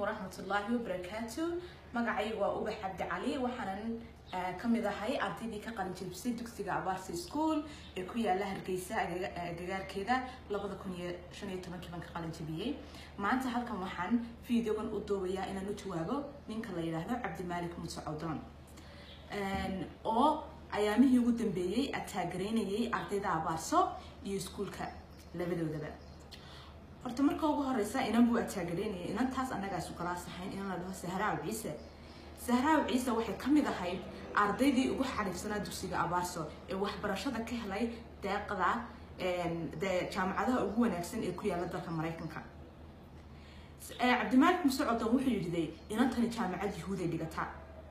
waraxmatullaahi wabarakaatu magacaygu waa ubax cabdi cali waxaanan kamid ahay ardaydii ka qalin jebisay dugsiga abaarsi school ee ku yaala hargeysa agagaarkeeda labada kun iyo shan iyo tobankii baan ka qalin jebiyey maanta halkan waxaan videogan u duubayaa inaan u jawaabo ninka la yidhaahdo cabdimaalik muuse cawdoon oo ayaamihii ugu dambeeyey ataagaraynayay ardayda abaarso iyo iskuulka labadoodaba horta marka ugu horeysa inan buu ataagaraynayay inantaas annagaa isu galaasahayn inan la dhaho sahraaw ciise sahraaw ciise waxay ka mid ahayd ardaydii ugu xariifsanaa dugsiga abaarso ee waxbarashada ka helay deeqda dee jaamacadaha ugu wanaagsan ee ku yaala dalka maraykanka cabdimaalik muse codon wuxuu yidhiday inantani jaamacad yahuuday dhigataa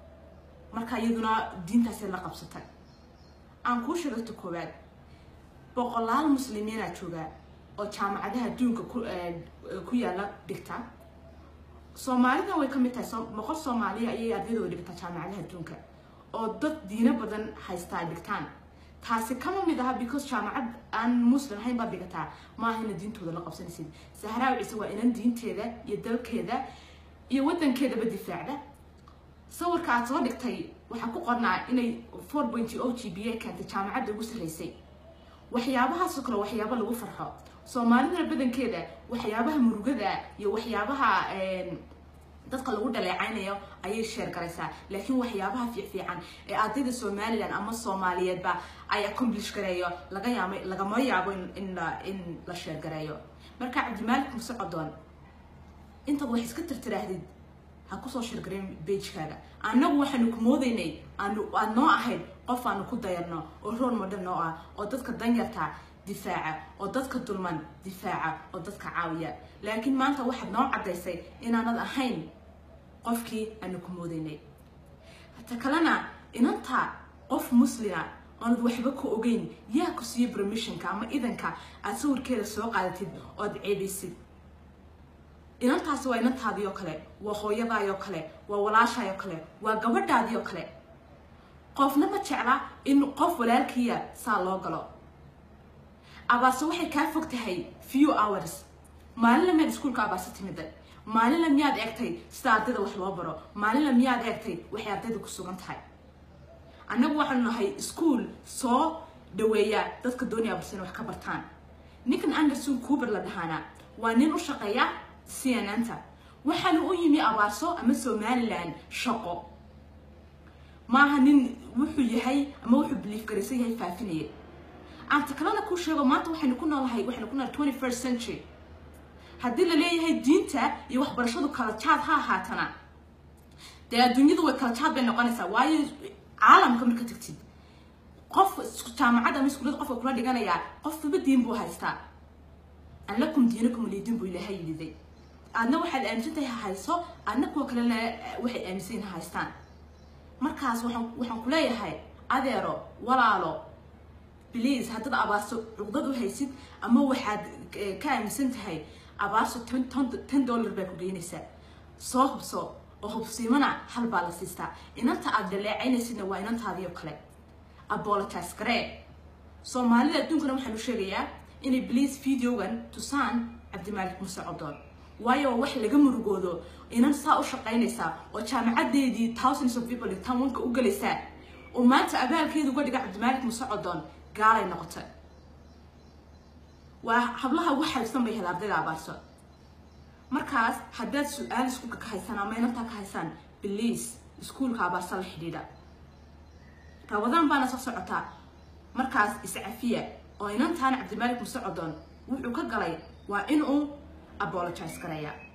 marka iyaduna diintaasay la qabsatay aan kuu sheegayto koowaad boqolaal muslimiinaa joogaa oo jaamacadaha adduunka ku yaala dhigta soomaalida way ka mid tahay boqol soomaaliya ayay ardayda dhigtaa jaamacadaha adduunka oo dad diino badan haystaa dhigtaan taasi kama mid aha because jaamacad aan muslim ahayn baad dhigataa maaha ina diintooda la qabsanaysid sahraaw ciise waa inan diinteeda iyo dalkeeda iyo wadankeedaba difaacda sawirka aad soo dhigtay waxaa ku qornaa inay four point o g b a keentay jaamacadda ugu sarreysay waxyaabahaasoo kale waxyaabo lagu farxo soomaalida badankeeda waxyaabaha murugada iyo waxyaabaha dadka lagu dhaleecaynayo ayay sheer garaysaa laakiin waxyaabaha fiicfiican ee ardayda somalilan ama soomaaliyeedba ay accomplish gareeyo laga yaamo lagama yaabo in in la sheer gareeyo marka cabdimaalik muse codoon intaad wax iska tirtiraahdid ha kusoo sheergareyn bagekaaga annagu waxaanu ku moodaynay aanu aad noo ahayd qof aanu ku dayarno oo rool modhan noo ah oo dadka danyarta difaaca oo dadka dulman difaaca oo dadka caawiya laakiin maanta waxaad noo caddaysay inaanad ahayn qofkii aanu ku moodaynay hata kalena inanta qof muslima oonad waxba ku ogeyn yaa ku siiyo permissionka ama idanka aad sawirkeeda soo qaadatid ood ceebaysid inantaasi waa inantaadii oo kale waa hooyadaay oo kale waa walaashaay oo kale waa gabadhaadii oo kale qofna ma jecla in qof walaalkiiya saa loo galo abaarse waxay kaa fog tahay few hours maalinla miyaad iskuulka abaarse timida maalinla miyaad eegtay sida ardayda wax loo baro maalinla miyaad eegtay waxay ardayda ku sugan tahay annagu waxaanu nahay iskuol soo dhaweeya dadka doonaya abarse inay wax ka bartaan ninkan anderson cuber la dhahaana waa nin u shaqeeya cnnta waxaana u yimi abaarso ama somalilan shaqo maaha nin wuxuu yahay ama wuxuu biliif garaysan yahay faafinaya aanta kalena kuu sheego maanta waxaynu ku noolahay waxaynu ku noolahay twenty first century haddii la leeyahay diinta iyo waxbarashadu kala jaad ha ahaatana dee adduunyadu way kala jaad bay noqonaysaa waayo caalamka marka tagtid qof jaamacadda ama iskuullada qofka kula dhiganayaa qofkaba diin buu haystaa an lakum diinakum lidiin buu ilaahay yididay aadna waxaad aaminsan tahay ha hayso aadna kuwa kalena waxay aaminsan yihin ha haystaan markaas waxaan waxaan ku leeyahay adeero walaalo please haddaad abaarso cuqdad u haysid ama waxaad ka aaminsan tahay abaarso ten dollar baa ku geynaysaa soo hubso oo hubsiimana hal baa la siistaa inanta aad dhaleecaynaysidna waa inantaadii oo kale apologize garee soomaalida adduunkana waxaan u sheegayaa inay please videogan tusaan cabdimaalik muse codoon waayo wax laga murugoodo inan saa u shaqaynaysaa oo jaamacadeedii thousands of people intaan wanka u gelaysaa oo maanta abaalkeeda uga dhiga cabdimaalik muse codoon gaalay noqotay waa hablaha ugu xaybsan bay hela ardayda abaarso markaas haddaad su-aal iskuulka ka haysaan ama inantaa ka haysaan bliase iskuulka abaarsa la xidhiidha rabadaan baana soo socotaa markaas iscafiya oo inantaana cabdimaalik muse codoon wuxuu ka galay waa in uu apologize gareeya